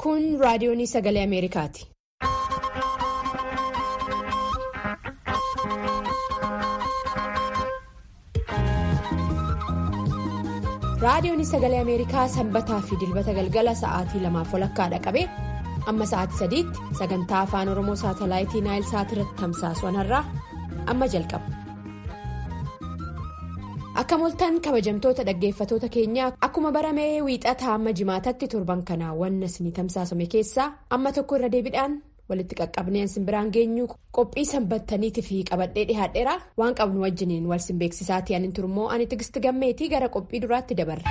Kun raadiyoonii sagalee Ameerikaati. Raadiyoonii sagalee Ameerikaa sanbataa fi dilbata galgala sa'aatii lamaaf walakkaadha qabee amma sa'aatii sadiitti sagantaa afaan Oromoo saatalaayitii Naayil Saatirratti tamsaasu har'aa amma jalqaba. Akka moltan kabajamtoota dhaggeeffatoota keenyaa akkuma baramee wiixataa amma jimaatatti torban kanaa wanna isinii tamsaasame keessaa amma tokko irra deebiidhaan walitti qaqqabneen simbiraan geenyu qophii sanbattaniitii fi qabadhee dhihaadheera waan qabnu wajjiniin wal simbeeksisaatii anin turmoo ani tigisti gammeetii gara qophii duraatti dabarra.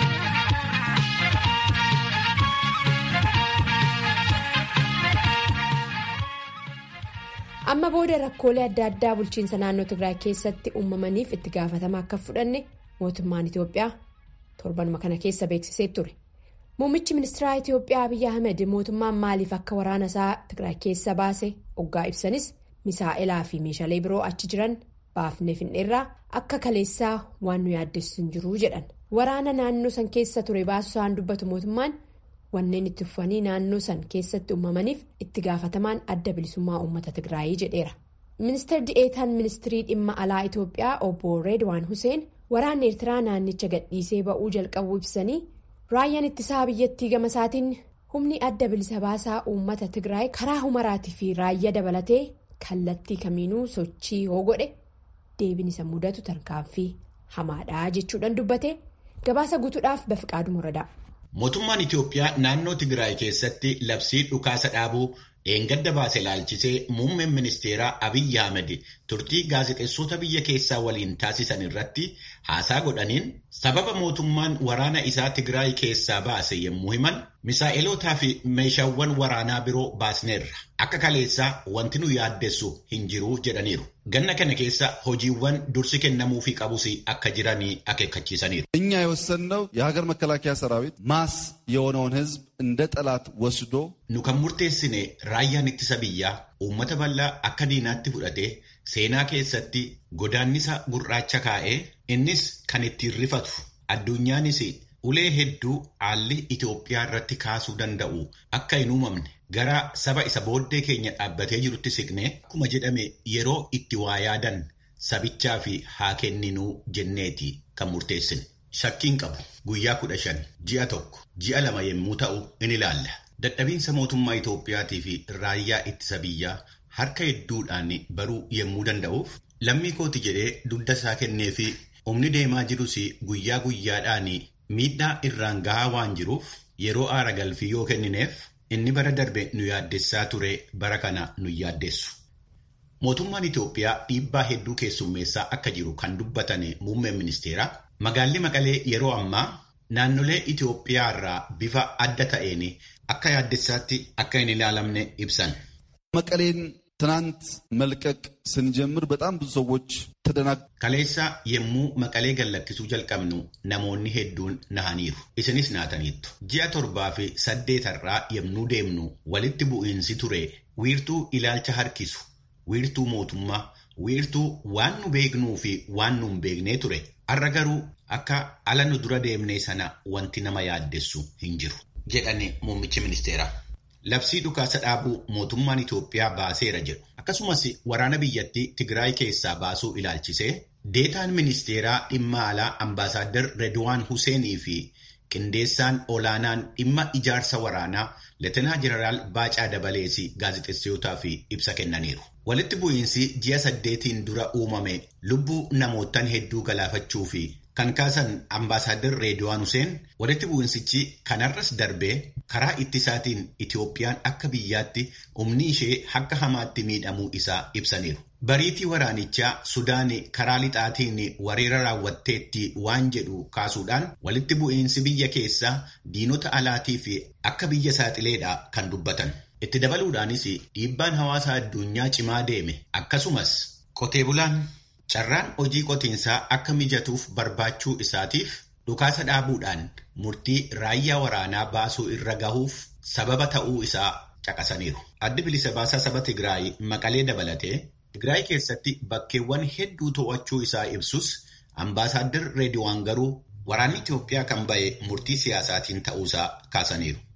amma booda rakkoolee adda addaa bulchiinsa naannoo tigraay keessatti uumamaniif itti gaafatama akka fudhanne mootummaan itiyoophiyaa torbanuma kana keessa beeksisee ture muummichi ministeeraa itiyoophiyaa abiyyi ahmed mootummaan maaliif akka waraana isaa tigraay keessa baase oggaa ibsanis misaa'elaa fi meeshaalee biroo achi jiran baafnee finneerraa akka kaleessaa waan nu yaaddessu hin jiru jedhan waraana naannoo san keessa ture baasu isaan dubbatu mootummaan. wanneen itti fufanii naannoo san keessatti uumamaniif itti gaafatamaan adda bilisummaa uummata tigraayii jedheera ministeerri di'eetaan ministirii dhimma alaa itiyoophiyaa obbo reedwaan huseen waraanni eertiraa naannicha gadhiisee ba'uu jalqabuu ibsanii raayyaan ittisaa biyyattii gama isaatiin humni adda bilisa baasaa uummata tigraay karaa humaraatii fi raayyaa dabalatee kallattii kamiinuu sochii yoo godhe deebiin isa mudatu tarkaanfii hamaadhaa jechuudhaan dubbate gabaasa guutuudhaaf bafiqaaduu muradaa. Mootummaan Itiyoophiyaa naannoo Tigraay keessatti labsii dhukaasa dhaabuu dheengadda baase ilaalchisee muummeen ministeeraa Abiyyi Ahmed turtii gaazexeessota biyya keessaa waliin taasisan irratti haasaa godhaniin sababa mootummaan waraana isaa Tigraay keessaa baase yommuu himan misaa'elootaa fi meeshaawwan waraanaa biroo baasneerra akka kaleessaa wanti nu yaaddessu hin jiru jedhaniiru. Ganna kana keessa hojiiwwan dursi kennamuufii qabus akka jiranii akeekkachiisaniiru. እኛ የወሰንነው የሀገር መከላከያ ሰራዊት ማስ የሆነውን ህዝብ እንደ ጠላት ወስዶ Nu kan murteessine raayyaan ittisa biyyaa uummata bal'aa akka diinaatti fudhatee seenaa keessatti godaannisa gurraacha kaa'ee innis kan ittiin rifatu addunyaanis ulee hedduu haalli Itoophiyaa irratti kaasuu danda'u akka hin uumamne gara saba isa booddee keenya dhaabbatee jirutti siqnee akkuma jedhame yeroo itti waa yaadan sabichaa fi haa kenninuu jenneeti kan murteessine. Shakkiin qabu guyyaa kudha shan ji'a tokko ji'a lama yommuu ta'u in ilaalla. Dadhabiinsa mootummaa Itoophiyaatii fi raayyaa ittisa biyyaa harka hedduudhaan baruu yommuu danda'uuf lammii kooti jedhee dugda isaa kennee fi humni deemaa jirus guyyaa guyyaadhaan miidhaa irraan gahaa waan jiruuf yeroo aara galfii yoo kennineef inni bara darbe nu yaaddessaa ture bara kana nu yaaddessu. Mootummaan Itoophiyaa dhiibbaa hedduu keessummeessaa akka jiru kan dubbatan muummeen ministeeraa magaalli Maqalee yeroo ammaa naannolee Itoophiyaa irraa bifa adda ta'een akka yaaddessaatti akka hin ilaalamne ibsan. መቀሌን ትናንት መልቀቅ ስንጀምር በጣም ብዙ ሰዎች ተደናግ Kaleessa yommuu maqalee gallakkisuu jalqabnu namoonni hedduun nahaniiru. Isinis naataniittu. Ji'a torbaa fi saddeetarraa yommuu deemnu walitti bu'iinsi ture wiirtuu ilaalcha harkisu, wiirtuu mootummaa, wiirtuu waan nu beeknuu fi waan nu hin beeknee ture. Har'a garuu akka ala nu dura deemnee sana wanti nama yaaddessu hin jiru. jedhani muummichi ministeeraa. Labsii dhukaasa dhaabuu mootummaan Itoophiyaa baaseera jedhu. Akkasumas waraana biyyattii Tigraay keessaa baasuu ilaalchisee deetaan ministeeraa dhimma alaa ambaasaaddar Redwaan Huseenii fi qindeessaan olaanaan dhimma ijaarsa waraanaa Leetenaa Jeneraal Baacaa Dabalees gaazexeessootaaf ibsa kennaniiru. Walitti bu'iinsi ji'a saddeetiin dura uumame lubbuu namootaan hedduu galaafachuu fi kan kaasan ambaasaaddar Reediwaan Huseen walitti bu'insichi kanarras darbee karaa ittisaatiin Itoophiyaan akka biyyaatti humni ishee akka hamaatti miidhamuu isaa ibsaniiru. Bariitii waraanichaa Sudaan karaa lixaatiin weerara raawwatteetti waan jedhu kaasuudhaan walitti bu'iinsi biyya keessaa diinota alaatii fi akka biyya saaxileedha kan dubbatan. Itti dabaluudhaanis dhiibbaan hawaasa addunyaa cimaa deeme akkasumas qotee bulaan Carraan hojii qotiinsaa akka mijatuuf barbaachuu isaatiif dhukaasa dhaabuudhaan murtii raayyaa waraanaa baasuu irra gahuuf sababa ta'uu isaa caqasaniiru. Addi bilisa baasaa saba Tigraay maqalee dabalatee Tigraay keessatti bakkeewwan hedduu to'achuu isaa ibsus ambaasaaddar Reediwaan garuu waraanni Itoophiyaa kan ba'e murtii siyaasaatiin ta'uusaa kaasaniiru.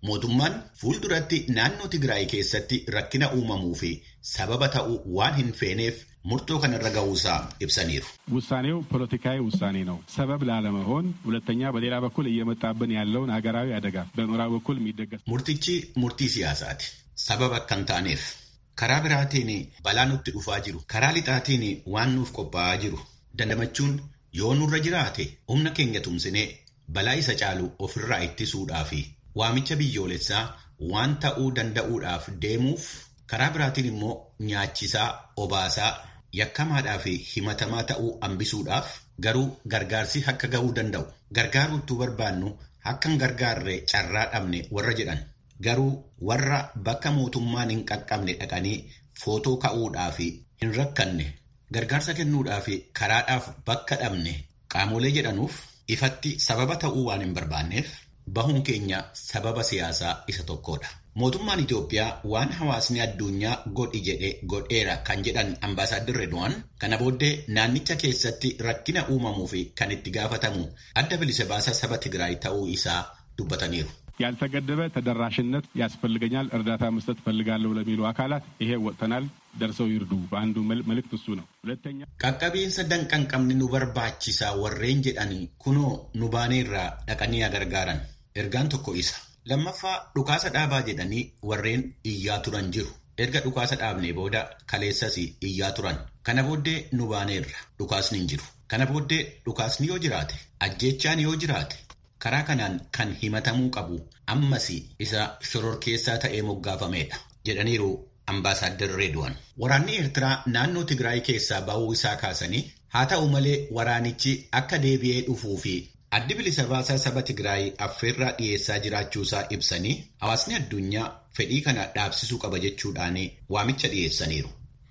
Mootummaan fuulduratti naannoo Tigraay keessatti rakkina uumamuu fi sababa ta'uu waan hin feeneef murtoo kanarra ga'uusaa ibsaniiru. ውሳኔው ፖለቲካዊ ውሳኔ ነው። ሰበብ ላለመሆን ሁለተኛ በሌላ በኩል እየመጣብን ያለውን ሀገራዊ አደጋ በምዕራብ በኩል የሚደገፍ Murtichi murtii siyaasaati. Sababa akka hin taaneef karaa biraatiin balaa nutti dhufaa jiru karaa lixaatiin waan nuuf qophaa'aa jiru dandamachuun yoo nurra jiraate humna keenya tumsinee balaa isa caalu ofirraa ittisuudhaa fi waamicha biyyoolessaa waan ta'uu danda'uudhaaf deemuuf karaa biraatiin immoo nyaachisaa obaasaa yakkamaadhaa fi himatamaa ta'uu hambisuudhaaf garuu gargaarsi akka ga'uu danda'u gargaaruutu barbaannu akka hin gargaarre carraa dhabne warra jedhan garuu warra bakka mootummaan hin qaqqabne dhaqanii footoo ka'uudhaa fi hin rakkanne gargaarsa kennuudhaa fi karaadhaaf bakka dhabne qaamolee jedhanuuf ifatti sababa ta'uu waan hin barbaanneef bahuun keenya sababa siyaasaa isa tokkodha. Mootummaan Itoophiyaa waan hawaasni addunyaa godhi jedhe godheera kan jedhan ambaasaaddir Redwaan kana booddee naannicha keessatti rakkina uumamuu fi kan itti gaafatamu adda bilisa baasaa saba Tigraay ta'uu isaa dubbataniiru. ያልተገደበ ተደራሽነት ያስፈልገኛል፣ እርዳታ መስጠት ፈልጋለሁ ለሚሉ አካላት ይሄ ወጥተናል፣ ደርሰው ይርዱ። በአንዱ መልእክት እሱ ነው። ሁለተኛ Qaqqabiinsa danqan qabni nu barbaachisaa warreen jedhanii kunoo nu baaneerraa dhaqanii gargaaran. Ergaan tokko isa. Lammaffaa dhukaasa dhaabaa jedhanii warreen iyyaa turan jiru. Erga dhukaasa dhaabnee booda kaleessas iyyaa turan. Kana booddee nu baaneerra dhukaasni hin jiru. Kana booddee dhukaasni yoo jiraate, ajjeechaan yoo jiraate, karaa kanaan kan himatamuu qabu ammas isa shororkeessaa ta'ee moggaafameedha jedhaniiru ambaasaadder Reedwaan. Waraanni Eertiraa naannoo Tigraay keessaa ba'uu isaa kaasanii haa ta'u malee waraanichi akka deebi'ee dhufuu fi addi bilisa baasaa saba Tigraay affeerraa dhiyeessaa jiraachuusaa ibsanii hawaasni addunyaa fedhii kana dhaabsisuu qaba jechuudhaan waamicha dhiyeessaniiru.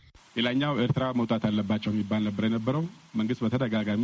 ሌላኛው ኤርትራ መውጣት አለባቸው የሚባል ነበር የነበረው። መንግስት በተደጋጋሚ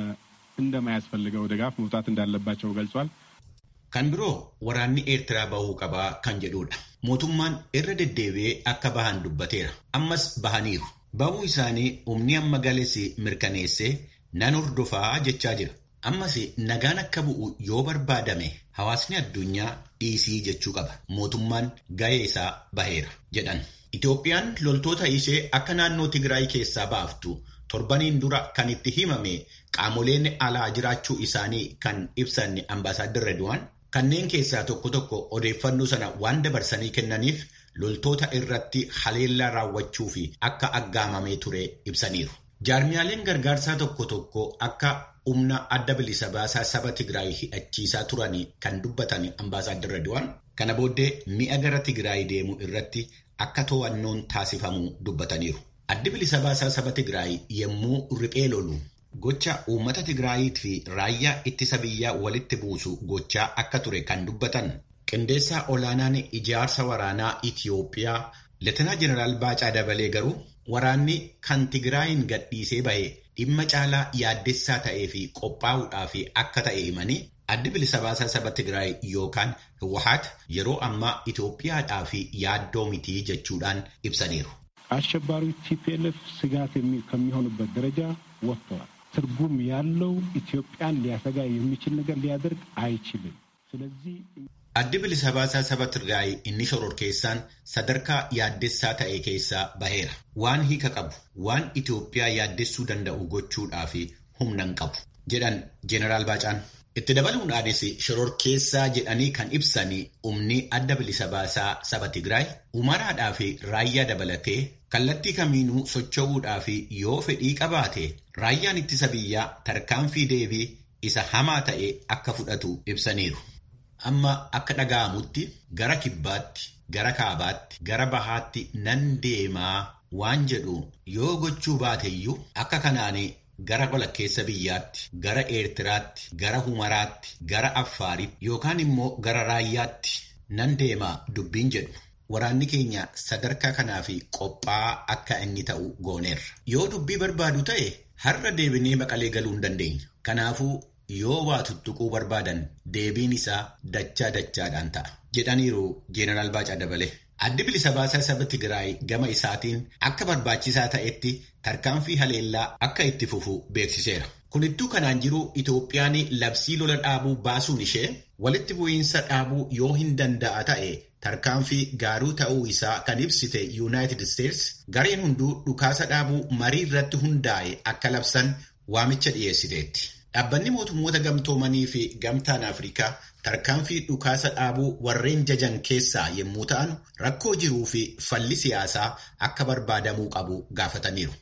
እንደማያስፈልገው ድጋፍ መውጣት እንዳለባቸው ገልጿል። Kan biroo waraanni Eertiraa bahuu qabaa kan jedhudha. Mootummaan irra deddeebi'ee akka bahan dubbateera. Ammas bahaniiru. Bahuu isaanii humni amma gales mirkaneessee nan hordofaa jechaa jira. Ammas nagaan akka bu'u yoo barbaadame hawaasni addunyaa dhiisii jechuu qaba. Mootummaan gahee isaa baheera jedhan. Itoophiyaan loltoota ishee akka naannoo Tigraay keessaa baaftu torbaniin dura kan itti himame qaamoleen alaa jiraachuu isaanii kan ibsan ambaasaaddir Redwaan kanneen keessaa tokko tokko odeeffannoo sana waan dabarsanii kennaniif loltoota irratti haleellaa raawwachuu fi akka aggaamamee ture ibsaniiru. Jaarmiyaaleen gargaarsaa tokko tokko akka humna adda bilisa baasaa saba Tigraay hidhachiisaa turanii kan dubbatan ambaasaaddir Redwaan kana booddee mi'a gara Tigraay deemu irratti akka to'annoon taasifamu dubbataniiru. Addi bilisa baasaa saba Tigraay yommuu riphee lolu gocha uummata Tigraayiit fi raayyaa ittisa biyyaa walitti buusu gochaa akka ture kan dubbatan qindeessaa olaanaan ijaarsa waraanaa Itiyoophiyaa Leetenaa Jeneraal Baacaa Dabalee garuu waraanni kan Tigraayin gadhiisee bahe dhimma caalaa yaaddessaa ta'ee fi qophaa'uudhaaf akka ta'e himanii addi bilisa baasaa saba Tigraay yookaan Hawwaat yeroo ammaa Itoophiyaadhaa fi yaaddoo mitii jechuudhaan ibsaniiru. አሸባሪው ቲፒኤልኤፍ ስጋት ከሚሆኑበት ደረጃ ወጥተዋል። ትርጉም ያለው ኢትዮጵያን ሊያሰጋ የሚችል ነገር ሊያደርግ አይችልም። ስለዚህ Addi bilisa baasaa saba Tigraay inni shororkeessaan sadarkaa yaaddessaa ta'e keessaa baheera. Waan hiika qabu, waan Itoophiyaa yaaddessuu danda'u gochuudhaaf humna hin qabu jedhan Jeneraal Baacaan. Itti dabaluudhaanis shororkeessaa jedhanii kan ibsan humni adda bilisa baasaa saba Tigraay umaraadhaa fi raayyaa dabalatee kallattii kamiinuu socho'uudhaa fi yoo fedhii qabaate raayyaan ittisa biyyaa tarkaanfii deebii isa hamaa ta'e akka fudhatu ibsaniiru. Amma akka dhaga'amutti gara kibbaatti, gara kaabaatti, gara bahaatti nan deemaa waan jedhu yoo gochuu baateyyuu akka kanaanii gara walakkeessa biyyaatti, gara Eertiraatti, gara Humaraatti, gara Affaaritti yookaan immoo gara Raayyaatti nan deemaa dubbiin jedhu. Waraanni keenya sadarkaa kanaa fi qophaa'aa akka inni ta'u gooneerra. Yoo dubbii barbaadu ta'e har'a deebinee maqalee galuu hin dandeenya. Kanaafuu yoo waa tuttuquu barbaadan deebiin isaa dachaa dachaadhaan ta'a. Jedhaniiru Jeenaraal Baacaa Dabalee. Addi bilisa baasaa saba Tigraay gama isaatiin akka barbaachisaa ta'etti tarkaanfii haleellaa akka itti fufu beeksiseera. Kunittuu kanaan jiru Itoophiyaan labsii lola dhaabuu baasuun ishee walitti bu'iinsa dhaabuu yoo hin danda'a ta'e tarkaanfii gaaruu ta'uu isaa kan ibsite Yuunaayitid Isteets gareen hunduu dhukaasa dhaabuu marii irratti hundaa'e akka labsan waamicha dhiyeessiteetti. Dhaabbanni mootummoota gamtoomanii fi gamtaan Afrikaa tarkaanfii dhukaasa dhaabuu warreen jajan keessaa yommuu ta'an rakkoo jiruu fi falli siyaasaa akka barbaadamuu qabu gaafataniiru.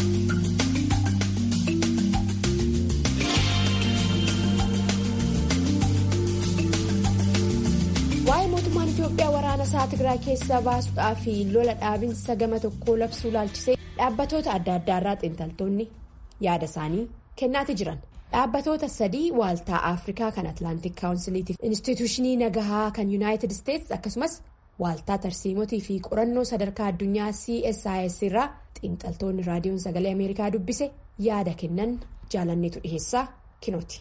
waa'ee mootummaan Itoophiyaa waraana isaa Tigraay keessaa baasuudhaa fi lola dhaabinsa gama tokkoo labsuu laalchisee dhaabbatoota adda addaarraa xiinxaltoonni yaada isaanii kennaati jiran. Dhaabbatoota sadii waaltaa Afrikaa kan Atlaantik Kaawunsiliitiif Inistituushinii Nagahaa kan Yuunaayitid Isteets akkasumas waaltaa tarsiimotii fi qorannoo sadarkaa addunyaa CSIS irraa xiinxaltoonni raadiyoon sagalee Ameerikaa dubbise yaada kennan jaalanneetu dhiheessaa kinooti.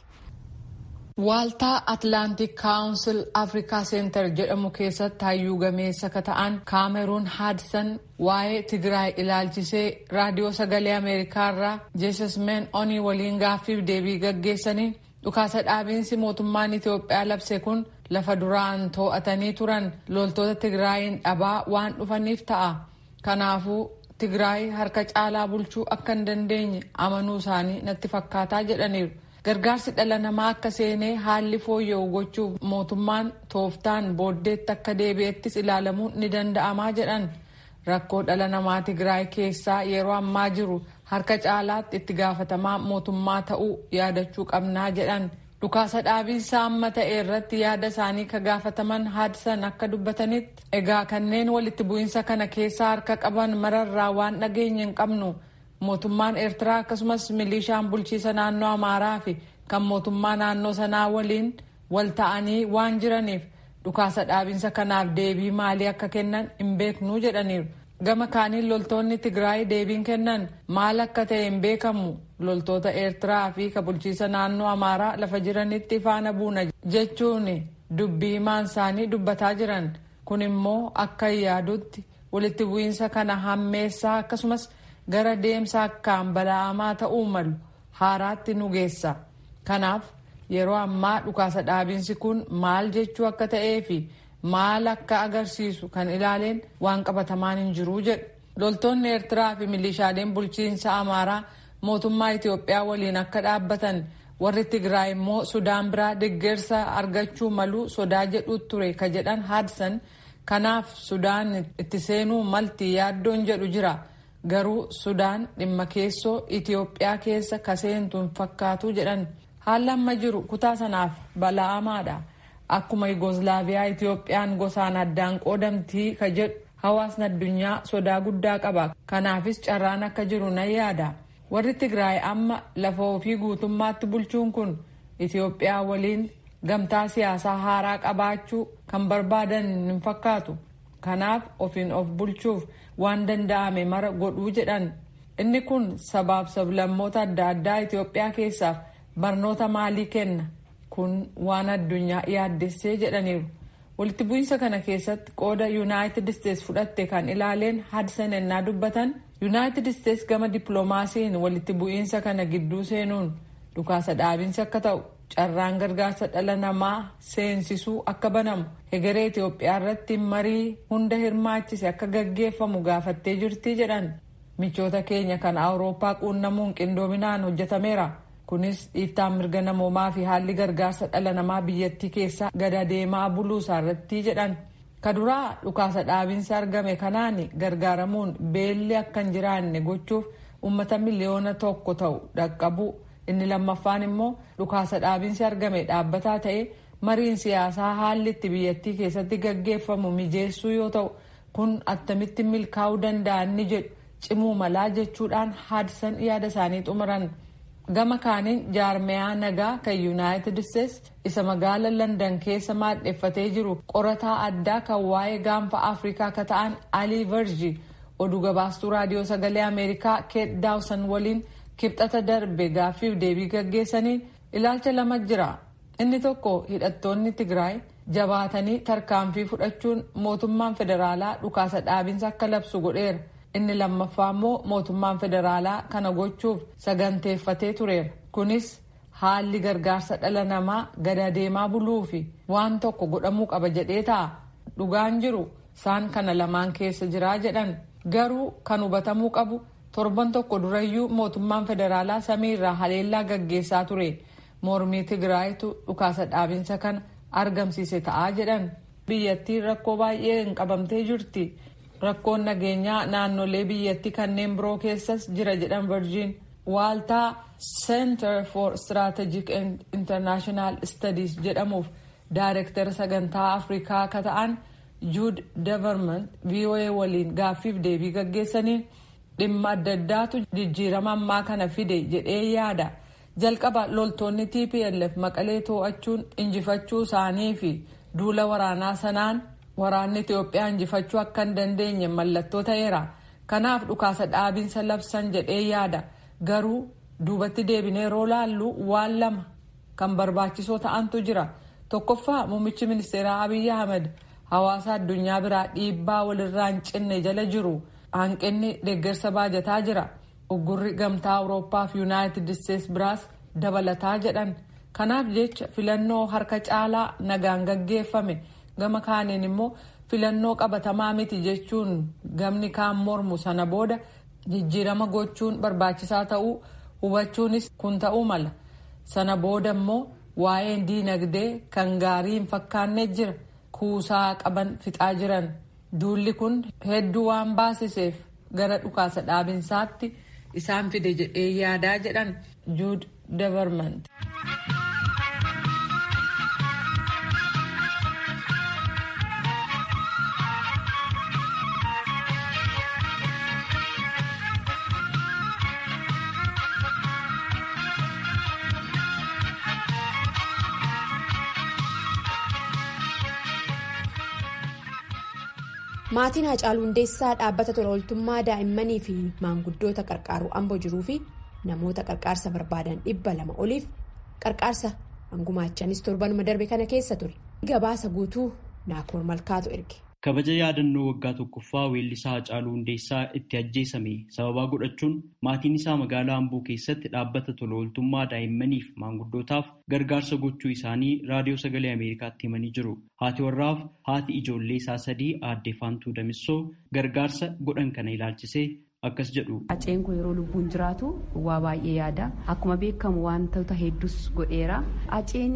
Waaltaa Atlaantik Kaawunsil Afrikaa Seentar jedhamu keessatti hayyuu gameessa ka ta'an Kaameruun Haadsan waa'ee Tigraay ilaalchisee raadiyoo sagalee Ameerikaarraa Jeesasmeen Onii waliin gaaffiif deebii gaggeessanii dhukaasa dhaabiinsi mootummaan Itoophiyaa labse kun lafa duraan too'atanii turan loltoota Tigraayin dhabaa waan dhufaniif ta'a. Kanaafuu Tigraay harka caalaa bulchuu akka hin dandeenye amanuu isaanii natti fakkaataa jedhaniiru. gargaarsi dhala namaa akka seenee haalli fooyya'u gochuuf mootummaan tooftaan booddeetti akka deebi'ettis ilaalamuun ni danda'amaa jedhan rakkoo dhala namaa tigraay keessaa yeroo ammaa jiru harka caalaatti itti gaafatamaa mootummaa ta'uu yaadachuu qabnaa jedhan dhukaasa dhaabiinsa amma ta'e irratti yaada isaanii ka gaafataman haadsan akka dubbatanitti egaa kanneen walitti bu'iinsa kana keessaa harka qaban mararraa waan dhageenye hin qabnu. mootummaan eertiraa akkasumas milishaan bulchiisa naannoo amaaraa fi kan mootummaa naannoo sanaa waliin wal ta'anii waan jiraniif dhukaasa dhaabinsa kanaaf deebii maalii akka kennan hin beeknuu jedhaniiru gama kaaniin loltoonni tigraay deebiin kennan maal akka ta'e hin beekamu loltoota eertiraa fi ka bulchiisa naannoo amaaraa lafa jiranitti faana buuna jechuun dubbii himaan isaanii dubbataa jiran kun immoo akka yaadutti walitti bu'iinsa kana hammeessaa akkasumas. gara deemsa akkaan bala'amaa ta'uu malu haaraatti nu geessa kanaaf yeroo ammaa dhukaasa dhaabinsi kun maal jechuu akka ta'ee fi maal akka agarsiisu kan ilaaleen waan qabatamaan hin jiruu jedhu loltoonni eertiraa fi milishaaleen bulchiinsa amaaraa mootummaa itiyoophiyaa waliin akka dhaabbatan warri tigraay immoo sudaan biraa deeggarsa argachuu malu sodaa jedhu ture ka jedhan haadsan kanaaf sudaan itti seenuu malti yaaddoon jedhu jira. garuu sudaan dhimma keessoo itiyoophiyaa keessa kaseentu hin fakkaatu jedhan haalli amma jiru kutaa sanaaf bala'amaadha akkuma yugoslaaviyaa itiyoophiyaan gosaan addaan qoodamtii ka jedhu hawaasni addunyaa sodaa guddaa qaba kanaafis carraan akka jiru nan yaada warri tigraay amma lafa ofii guutummaatti bulchuun kun itiyoophiyaa waliin gamtaa siyaasaa haaraa qabaachuu kan barbaadan hin fakkaatu kanaaf ofiin of bulchuuf waan danda'ame mara godhuu jedhan inni kun sabaaf sablammoota adda addaa Itoophiyaa keessaaf barnoota maalii kenna kun waan addunyaa yaaddessee jedhaniiru walitti bu'iinsa kana keessatti qooda yuunaayitid isteets fudhatte kan ilaaleen hadsan ennaa dubbatan yuunaayitid isteets gama dippiloomaasiin walitti bu'iinsa kana gidduu seenuun dhukaasa dhaabinsi akka ta'u carraan gargaarsa dhala namaa seensisuu akka banamu hegeree Itoophiyaa irratti marii hunda hirmaachise akka gaggeeffamu gaafattee jirti jedhan michoota keenya kan awurooppaa quunnamuun qindoominaan hojjetameera kunis dhiittaan mirga namoomaa fi haalli gargaarsa dhala namaa biyyattii keessaa gada deemaa buluusaa irratti jedhan kaduraa dhukaasa dhaabinsi argame kanaan gargaaramuun beelli akka hin jiraanne gochuuf ummata miliyoona tokko ta'u dhaqqabu inni lammaffaan immoo dhukaasa dhaabinsi argame dhaabbataa ta'e mariin siyaasaa haalli itti biyyattii keessatti gaggeeffamu mijeessuu yoo ta'u kun attamitti milkaa'uu danda'an ni jedhu cimuu malaa jechuudhaan haadsan yaada isaanii xumuran gama kaaniin jaarmeyaa nagaa kan yuunaayitid isteets isa magaala landan keessa maadheffatee jiru qorataa addaa kan waa'ee gaanfa afrikaa ka ta'an alii verji oduu gabaastuu raadiyoo sagalee ameerikaa keet daawsan waliin kibxata darbe gaaffiif deebii gaggeessaniin ilaalcha lama jira inni tokko hidhattoonni tigraay jabaatanii tarkaanfii fudhachuun mootummaan federaalaa dhukaasa dhaabinsa akka labsu godheera inni lammaffaa immoo mootummaan federaalaa kana gochuuf saganteeffatee tureera kunis haalli gargaarsa dhala namaa gada deemaa buluu fi waan tokko godhamuu qaba jedhee ta'a dhugaan jiru isaan kana lamaan keessa jiraa jedhan garuu kan hubatamuu qabu torban tokko durayyuu mootummaan federaalaa samiirraa haleellaa gaggeessaa ture mormii tigraayitu dhukaasa dhaabinsa kana argamsiise ta'aa jedhan biyyattiin rakkoo baay'ee hin qabamtee jirti rakkoon nageenyaa naannolee biyyattii kanneen biroo keessas jira jedhan virgin waaltaa center for strategic and international studies jedhamuuf daayirektara sagantaa afrikaa akka ta'an juud deverment voa waliin gaaffiif deebii gaggeessaniin dhimma adda addaatu jijjiirama ammaa kana fide jedhee yaada jalqaba loltoonni tplf maqalee too'achuun injifachuu isaanii fi duula waraanaa sanaan waraanni itiyoophiyaa injifachuu akka hin dandeenye mallattoo ta'eera kanaaf dhukaasa dhaabinsa labsan jedhee yaada garuu duubatti deebinee yeroo laallu waan lama kan barbaachisoo ta'antu jira tokkoffaa muummichi ministeeraa abiyyi ahmed hawaasa addunyaa biraa dhiibbaa walirraa hin cinne jala jiru hanqinni deeggarsa baajataa jira uggurri gamtaa awurooppaa fi yuunaayitid isteets biraas dabalataa jedhan kanaaf jecha filannoo harka caalaa nagaan gaggeeffame gama kaaniin immoo filannoo qabatamaa miti jechuun gamni kaan mormu sana booda jijjiirama gochuun barbaachisaa ta'uu hubachuunis kun ta'uu mala sana booda immoo waa'een diinagdee kan gaarii hin fakkaanne jira kuusaa qaban fixaa jiran duulli kun hedduu waan baasiseef gara dhukaasa dhaabinsaatti isaan fide jedhee yaadaa jedhan juud deverment. maatiin Hacaaluu Hundeessaa dhaabbata tola ooltummaa daa'immanii fi maanguddoota qarqaaruu amboo jiruu fi namoota qarqaarsa barbaadan dhibba lama oliif qarqaarsa hangumaachanis torbanuma darbe kana keessa ture gabaasa guutuu naakoor malkaatu erge. kabaja yaadannoo waggaa tokkoffaa weellisaa Hacaaluu Hundeessaa itti ajjeesame sababaa godhachuun maatiin isaa magaalaa Amboo keessatti dhaabbata tola ooltummaa daa'immaniif maanguddootaaf gargaarsa gochuu isaanii raadiyoo sagalee Ameerikaatti himanii jiru. Haati warraaf haati ijoollee isaa sadii aadde Faantuu Damissoo gargaarsa godhan kana ilaalchisee akkas jedhu. Haceen kun yeroo lubbuun jiraatu waa baay'ee yaada. Akkuma beekamu wantoota hedduus godheera. Haceen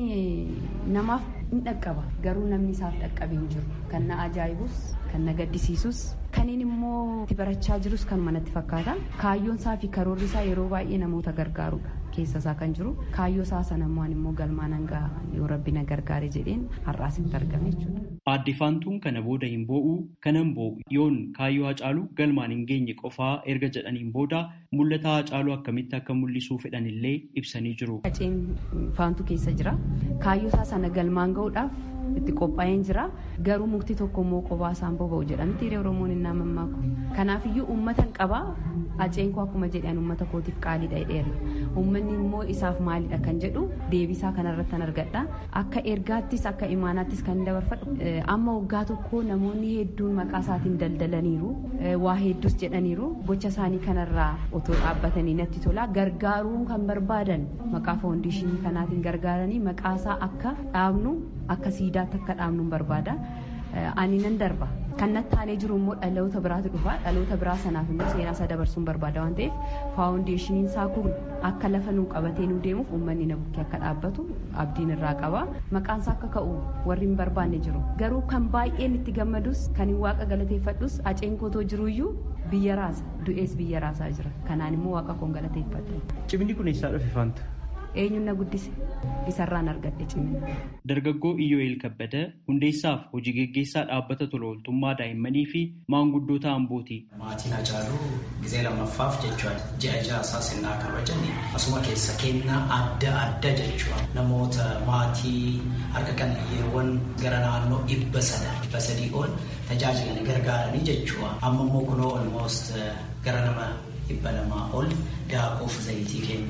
namaaf hin dhaqqaba. Garuu namni isaaf dhaqqabee hin jiru. Kan na ajaa'ibus, kan na gaddisiisus, kan inni immoo itti barachaa jirus kan manatti fakkaata. Kaayyoon isaa fi karoorri isaa yeroo baay'ee namoota gargaarudha. Keessa isaa kan jiru. Kaayyoo isaa sana immoo immoo galmaan hanga yoo rabbi na gargaare jedheen har'aas itti argame jechuudha. Aadde Faantuun kana booda hin boo'u kanan boo'u yoon kaayyoo Hacaaluu galmaan hin geenye qofaa erga jedhaniin booda mul'ata Hacaaluu akkamitti akka mul'isuu fedhan illee ibsanii jiru. Haceen Faantuu keessa jira. Kaayyoo isaa sana galmaan ga'uudhaaf itti qophaa'een jira. Garuu mukti tokko immoo qophaa isaan boba'u jedhamti hiree Oromoon hin naamamaaku. Kanaafiyyuu uummata hin qabaa. Haceen koo akkuma jedhan uummata kootiif qaaliidha jedheera. Uummanni immoo isaaf maalidha kan jedhu deebisaa kanarratti kan argadha. Akka ergaattis akka imaanaattis kan dabarfadhu. Amma waggaa tokko namoonni hedduun maqaa isaatiin daldalaniiru. Waa hedduus jedhaniiru. Gocha isaanii kanarraa otoo dhaabbatanii natti tola. Gargaaruu kan barbaadan maqaa foondeeshinii kanaatiin gargaaranii maqaa isaa akka dhaabnu akka siidaatti akka dhaabnu barbaada. Ani nan darba. Kan natti aanee jiru immoo dhaloota biraatu dhufa. Dhaloota biraa sanaaf immoo seenaa isaa dabarsuun barbaada waan ta'eef faawundeeshiniin isaa kun akka lafa nuu qabatee nuu deemuuf uummanni na bukkee akka dhaabbatu abdiin irraa qaba. Maqaan isaa akka ka'u warri hin barbaanne jiru. Garuu kan baay'een itti gammadus kan hin waaqa galateeffadhus haceen kootoo jiruyyuu biyya raasa. Du'ees biyya raasaa jira. Kanaan immoo waaqa koon galateeffadha. Cimni kun eessaa dhufe Faanta? eenyuun na guddise isarraan argadhe cimina. Dargaggoo Iyyoo'eel Kabbada hundeessaaf hojii geggeessaa dhaabbata tola ooltummaa daa'immanii fi maanguddoota Ambooti. Maatiin Hacaaluu gizee lammaffaaf jechuudha. Ji'a ja'a isaa sinnaa kabajan asuma keessa kennaa adda adda jechuudha. Namoota maatii harka qal'iyyeewwan gara naannoo dhibba sada dhibba sadii ol tajaajilan gargaaranii jechuudha. Amma immoo kunoo almost gara nama dhibba lamaa ol daakuuf zayitii kennanii.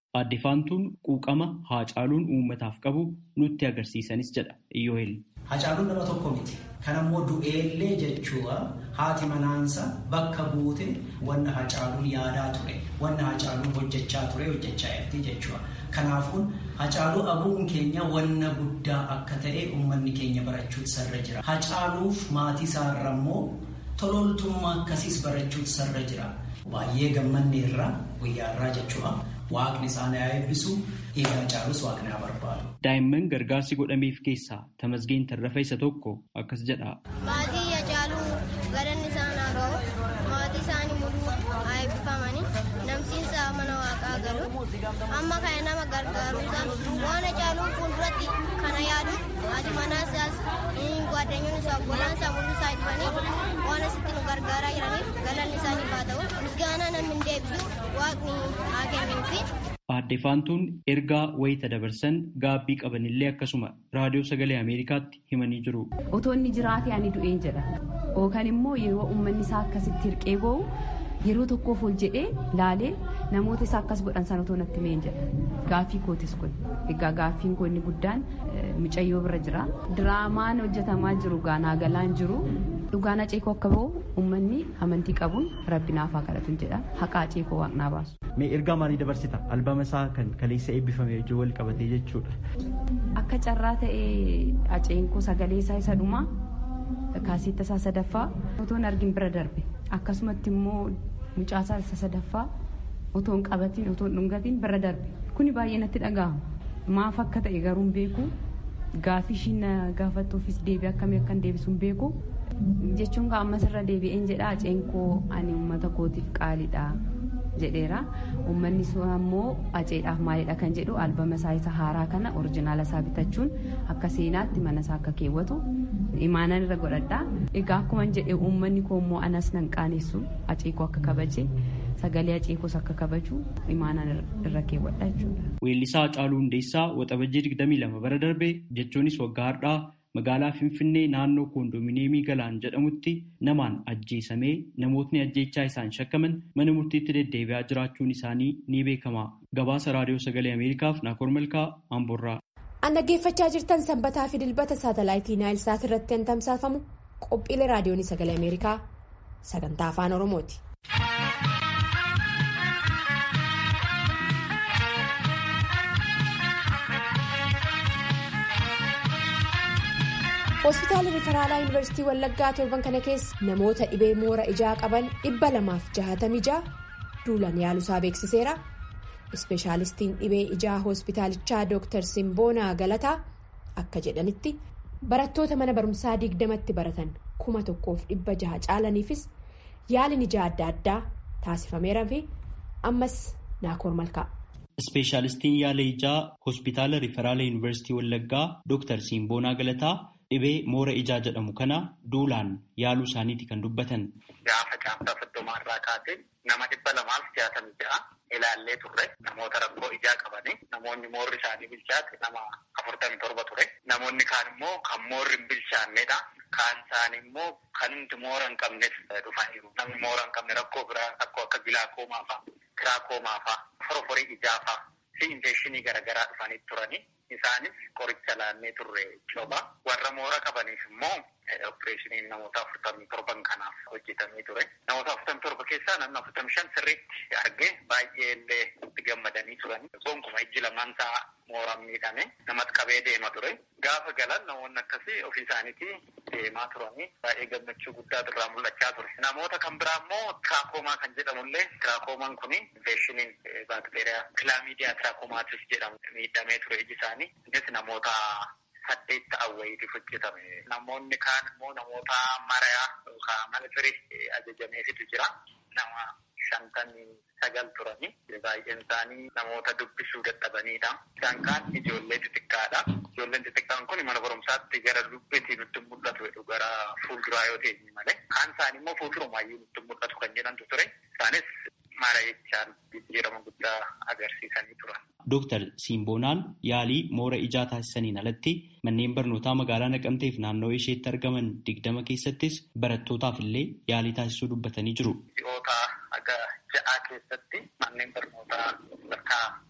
Aadde Faantuun quuqama Haacaaluun uummataaf qabu nutti agarsiisanis jedha Iyyoohel. Haacaaluun nama tokko miti. Kan ammoo du'eellee jechuudha haati manaansa bakka buute wanna Haacaaluun yaadaa ture. Wanna Haacaaluun hojjechaa ture hojjechaa jirti jechuudha. Kanaafuu Haacaaluu abuun keenya wanna guddaa akka ta'e uummanni keenya barachuutu sarra jira. Haacaaluuf maatii isaarra immoo tololtummaa akkasiis barachuutu sarra jira. Baay'ee gammanne irraa guyyaa irraa jechuudha. Waaqni isaan haa eebbisu dhiiga Haacaaluus waaqni haa barbaadu. Daa'imman gargaarsi godhameef keessaa Tamasgeen Tarrafa isa tokko akkas jedha. Maatii Haacaaluu galanni isaan haa ga'u. Maatii isaanii mul'uu haa eebbifamanii namsiinsa mana waaqaa galu. Amma kana nama gargaaruudhaan waan Haacaaluun fuulduratti kana yaadu haati manaa isaas gwaaddanyoon isaa obbolaan isaa mul'uu isaa dhufanii waan asitti nu gargaaraa jiraniif galanni isaaniif haa ta'u. Misgaanaa namni hin deebisu waaqni haa kennuufi. Aadde Faantuun ergaa wayita dabarsan gaabbii qabanillee akkasuma raadiyoo sagalee Ameerikaatti himanii jiru. Otoo inni jiraate ani du'een jedha. Yookaan immoo yeroo uummanni isaa akkasitti hirqee ba'u yeroo tokkoof ol jedhee laalee namoota isaa akkas godhan sana otoo natti meen jedha. Gaaffii kootis kun. Egaa gaaffiin koo inni guddaan mucayyoo bira jira. Diraamaan hojjetamaa jiru gaanaa galaan jiru. Dhugaan aceekoo akka ba'u uummanni amantii qabuun rabbi naaf haa kadhatu jedha. Haqa aceekoo waaqnaa baasu. Mee ergaa maalii dabarsita? Albama isaa kan kaleessa eebbifame wajjin wal qabatee jechuudha. Akka carraa ta'ee aceenkoo sagalee isaa isa dhumaa kaasitta isaa sadaffaa otoon argin bira darbe akkasumatti immoo mucaasaa isa sadaffaa otoon qabatiin otoon dhungatiin bira darbe kuni baay'ee natti dhaga'ama maaf akka ta'e garuu hin beeku gaafii ishiin gaafattuufis deebii akkamii akkan deebisu hin beeku jechuun ammas irra deebi'een jedha aceenkoo ani uummata kootiif qaaliidha. jedheera uummanni sun ammoo aceedhaaf maalidha kan jedhu albama isaa isa haaraa kana orijinaala isaa bitachuun akka seenaatti mana isaa akka keewwatu imaanan irra godhadha egaa akkuma jedhe uummanni koo immoo anas nan qaanessu aceekoo akka kabaje sagalee aceekoos akka kabaju imaanan irra keewwadha jechuudha. Weellisaa Haacaaluu Hundeessaa waxabajjii 22 bara darbe jechuunis waggaa har'aa magaalaa Finfinnee naannoo koondoominiyeemii Galaan jedhamutti namaan ajjeesamee namootni ajjeechaa isaan shakkaman mana murtiitti deddeebi'aa jiraachuun isaanii ni beekama. Gabaasa Raadiyoo Sagalee Ameerikaaf Naakoor Malkaa Amboorraa. An dhaggeeffachaa jirtan sanbataa fi dilbata saatalaayitii Naayilsaat irratti kan tamsaafamu qophiilee raadiyoon sagalee Ameerikaa sagantaa afaan Oromooti. hospitaala rifaraalaa yuunivarsiitii wallaggaa torban kana keessa namoota dhibee moora ijaa qaban dhibba lamaaf jahatamii jaha duulan yaaluusaa beeksiseera ispeeshaalistiin dhibee ijaa hospitaalichaa dooktar simboonaa galataa akka jedhanitti barattoota mana barumsaa digdamatti baratan kuma tokkoof dhibba jaha caalaniifis yaaliin ijaa adda addaa taasifameera fi ammas naakoor malkaa. ispeeshaalistiin yaala ijaa hospitaala rifaraalaa yuunivarsiitii wallaggaa dooktar simboonaa galataa. dhibee moora ijaa jedhamu kana duulaan yaaluu isaaniiti kan dubbatan. Gaafa caamsaa soddomaa irraa kaasee nama dhibba lamaaf jaatamii ja'a ilaallee turre namoota rakkoo ijaa qabanii namoonni moorri isaanii bilchaate nama afurtamii torba ture namoonni kaan immoo kan moorri hin bilchaannedha. Kaan isaanii immoo kan hundi moora hin qabnes dhufaniiru. Namni moora hin qabne rakkoo biraa rakkoo akka gilaakoomaa fa'a, tiraakkoomaa fa'a, forforii ijaa fa'a fi infekshinii garaagaraa dhufanii turanii. Isaanis qoricha laannee turre coba warra moora qabaniif immoo opereeshiniin namoota afurtamii torban kanaaf hojjetamee ture. Namoota afurtamii torba keessaa namni afurtamii shan sirriitti argee baay'ee illee itti gammadanii turan. Gonkumaa ijji lamaan isaa mooraan miidhame namatti qabee deema ture. Gaafa galan namoonni akkasii ofii isaaniitii deemaa turanii baay'ee gammachuu guddaa irraa mul'achaa ture. Namoota kan biraa immoo tiraakkoomaa kan jedhamullee tiraakkoomaan kun infeeshiniin baakteeriyaa kilaamiidiyaa tiraakkoomaatiis jedhamu miidhamee ture iji isaanii. Innis namoota saddeet ta'an wayiitiif hojjetame. Namoonni kaan immoo namoota marayaa yookaan mana firii ajajameefitu jira. Nama shantamii sagal turani. Baay'een isaanii namoota dubbisuu dadhabanidha. Isaan kaan ijoollee xixiqqaadha. Ijoolleen xixiqqaan kun mana barumsaatti gara dubbiitii nutti mul'atu jedhu gara fuulduraa yoo ta'e malee. Kaan isaanii immoo fuuldurumaayyuu nutti mul'atu kan jedhantu ture. Isaanis mara jechaan jijjiirama guddaa agarsiisanii turan. Dooktar Simboonaan yaalii moora ijaa taasisaniin alatti manneen barnootaa magaalaa Naqamteef naannawaa isheetti argaman digdama keessattis barattootaaf illee yaalii taasisuu dubbatanii jiru. Ji'oota aga ja'aa keessatti manneen barnootaa sadarkaa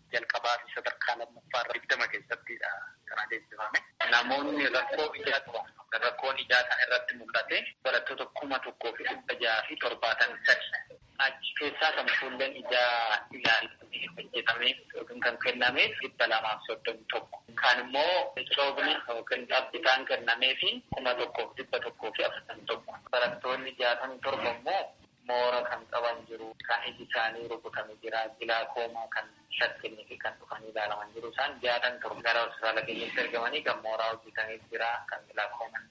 jalqabaa fi sadarkaa lammaffaa irra digdama keessattidha kan adeemsifame. Namoonni rakkoo ijaa qaban rakkoon ijaa kana irratti mul'ate barattoota kuma tokkoo fi dhibba jaha fi torbaatamii sadi. Achi keessaa kan fuulleen ijaa ilaalamee hojjetamee yookiin kan kennameef dhibba lamaaf soddomii tokko. Kan immoo coobni yookiin dhaabbitaan kennamee fi kuma tokkoof dhibba tokkoo fi afurtamii tokko. Barattoonni jaatamii torba immoo moora kan qaban jiru, kan iji isaanii rukutamee jira, gilaakoomaa kan shakkanii fi kan dhufanii ilaalaman jiru. Isaan jaatamii torba gara hospitaala keenyatti ergamanii kan mooraa hojjetamee jira, kan gilaakoomaa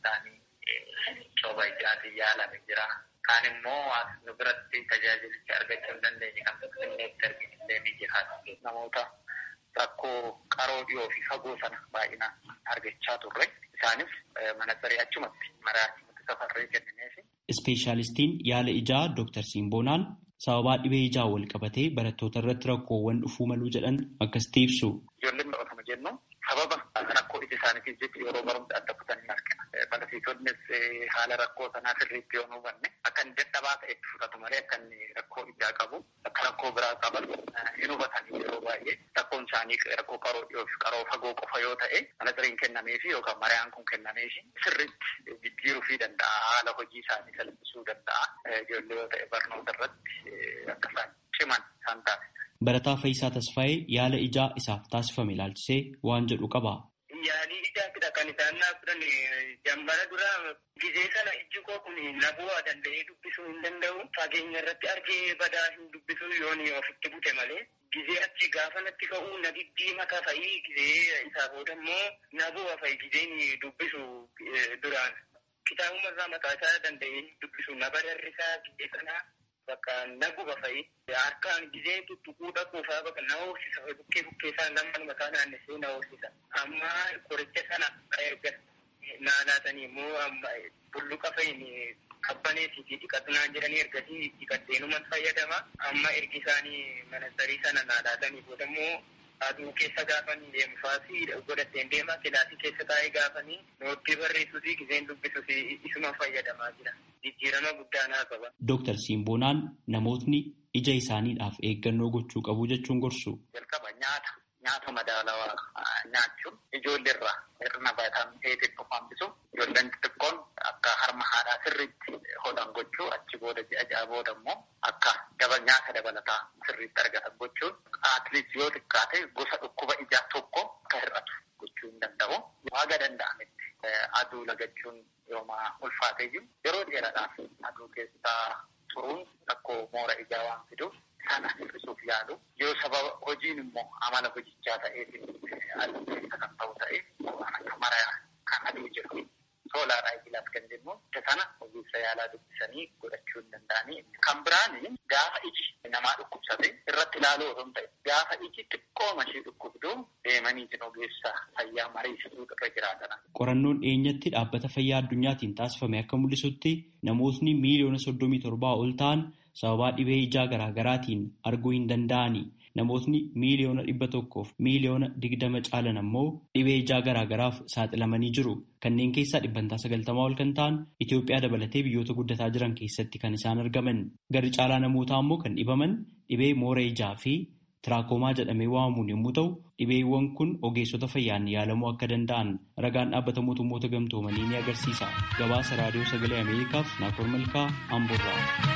isaanii cooba ijaatiin yaalame jira. Kaan immoo as nu biratti tajaajilicha argachuu hin dandeenye kan tokkonneetti arginillee ni jira. Namoota rakkoo qaroo dhiyoo fi fagoo sana baay'inaan argachaa turre. Isaanis manasarii achumatti maraatti safarree kennineefi. Ispeeshaalistiin yaala ijaa Dooktar Simboonaan sababaa dhibee ijaa wal qabatee barattoota irratti rakkoowwan dhufuu maluu jedhan akkasitti ibsu. Ijoolleen baratamu jennu sababa rakkoo ija isaaniitiif jecha yeroo barumsa adda kutanii argina. Barsiisonnis haala rakkoo sanaa sirriitti yoo hubanne akka inni dadhabaa ta'etti fudhatu malee akka inni rakkoo ijaa qabu akka rakkoo biraa qaban hin hubatanii yeroo baay'ee rakkoon isaanii rakkoo qaroo dhiyoo fi qaroo fagoo qofa yoo ta'e manasiriin kennameefi yookaan mariyaan kun kennameefi sirriitti jijjiiruu fi danda'a haala hojii isaanii salphisuu danda'a ijoollee yoo ta'e barnoota irratti akka isaan ciman isaan taasisa. Barataa Fayyisaa Tasfaayee yaala ijaa isaaf taasifame ilaalchisee waan jedhu qaba. Yaalii ijaatidha kan isaan naaf fudhan jambara dura gizee sana ijji koo kun na bu'aa danda'ee dubbisuu hin danda'u. Fageenya irratti argee badaa hin dubbisu yoon ofitti bute malee. Gizee achi gaafa natti ka'u na diddiimata fa'i gizee isaa booda immoo na bu'a fa'i gizeen dubbisu duraan. Kitaabuma irraa mataa isaa danda'ee dubbisu na bararrisaa gizee sanaa. bakka naguba fa'i harkaan gizee tuttuquu dhaquu fa'aa bakka na hoosisa bukkee bukkee isaa nama mataa naannessee na hoosisa amma qoricha sana erga naanaatanii immoo amma bulluqa fa'iin qabbaneetii fi dhiqatunaan jedhanii ergasii dhiqatteenuman fayyadama amma ergi isaanii manasarii sana naanaatanii booda immoo aduu keessa gaafanii deemfaasi godhatteen deemaa kilaasii keessa taa'ee gaafanii noottii barreessuu fi gizeen dubbisuu fi isuma fayyadamaa jira. Jijjiirama guddaa naa qaba. Dooktar Simboonaan namootni ija isaaniidhaaf eeggannoo gochuu qabu jechuun gorsu. Jalqaba nyaata nyaata madaalawaa nyaachuun ijoollee irraa hir'ina vaayitaamin A xiqqoo hambisu ijoolleen xixiqqoon akka harma haadhaa sirriitti hodhan gochuu achi booda ji'a ja'a booda immoo akka daba nyaata dabalataa sirriitti argatan gochuun atliit yoo xiqqaate gosa dhukkuba ijaa tokko akka hir'atu gochuu hin danda'u. Waaga danda'ametti aduu lagachuun yooma ulfaatee jiru yeroo dheeraadhaaf aduu keessaa turuun rakkoo moora ijaa waan fiduuf sana hir'isuuf yaalu yoo sababa hojiin immoo amala hojichaa ta'eef aduu keessa kan ta'u ta'e waan akka maraa kan aduu jedhu soolaaraa ijilaaf kan jennu isa sana ogeessa yaalaa dubbisanii godhachuu hin danda'anii kan biraan gaafa iji namaa dhukkubsate irratti ilaaluu osoo hin ta'e gaafa iji xiqqoo mashii dhukkubdu deemanii ogeessa fayyaa mariisisuu irra jiraatan. Qorannoon dhiyeenyatti dhaabbata fayyaa addunyaatiin taasifame akka mul'isutti namootni miiliyoona soddomii torbaa ol ta'an sababaa dhibee ijaa garaagaraatiin arguu hin danda'ani. Namootni miiliyoona dhibba tokkoof miiliyoona digdama caalan ammoo dhibee ijaa garaagaraaf saaxilamanii jiru. Kanneen keessaa dhibbantaa sagaltamaa ol kan ta'an Itoophiyaa dabalatee biyyoota guddataa jiran keessatti kan isaan argaman. Garri caalaa namootaa ammoo kan dhibaman dhibee moora ijaa fi tiraakomaa jedhamee waamamuun yommuu ta'u, dhibeewwan kun ogeessota fayyaan yaalamuu akka danda'an ragaan dhaabbata mootummoota gamtoomanii ni agarsiisa. Gabaasa raadiyoo sagalee Ameerikaaf Naakoor Malkaa Amboorraa.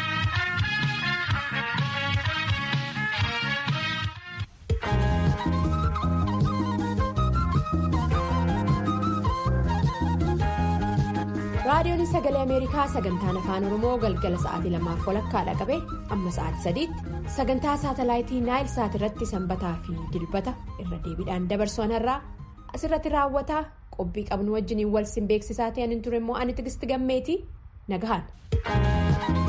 raadiyoon sagalee ameerikaa sagantaan afaan oromoo galgala sa'aatii lamaaf walakkaadha qabe amma sa'aatii sadiitti sagantaa saatalaayitii naayil saat irratti sanbataa fi dilbata irra deebiidhaan dabarsu irraa asirratti raawwataa qophii qabnu wajjiniin wal sin beeksisaa ta'an hin ture immoo ani tigisti gammeetii nagahaan.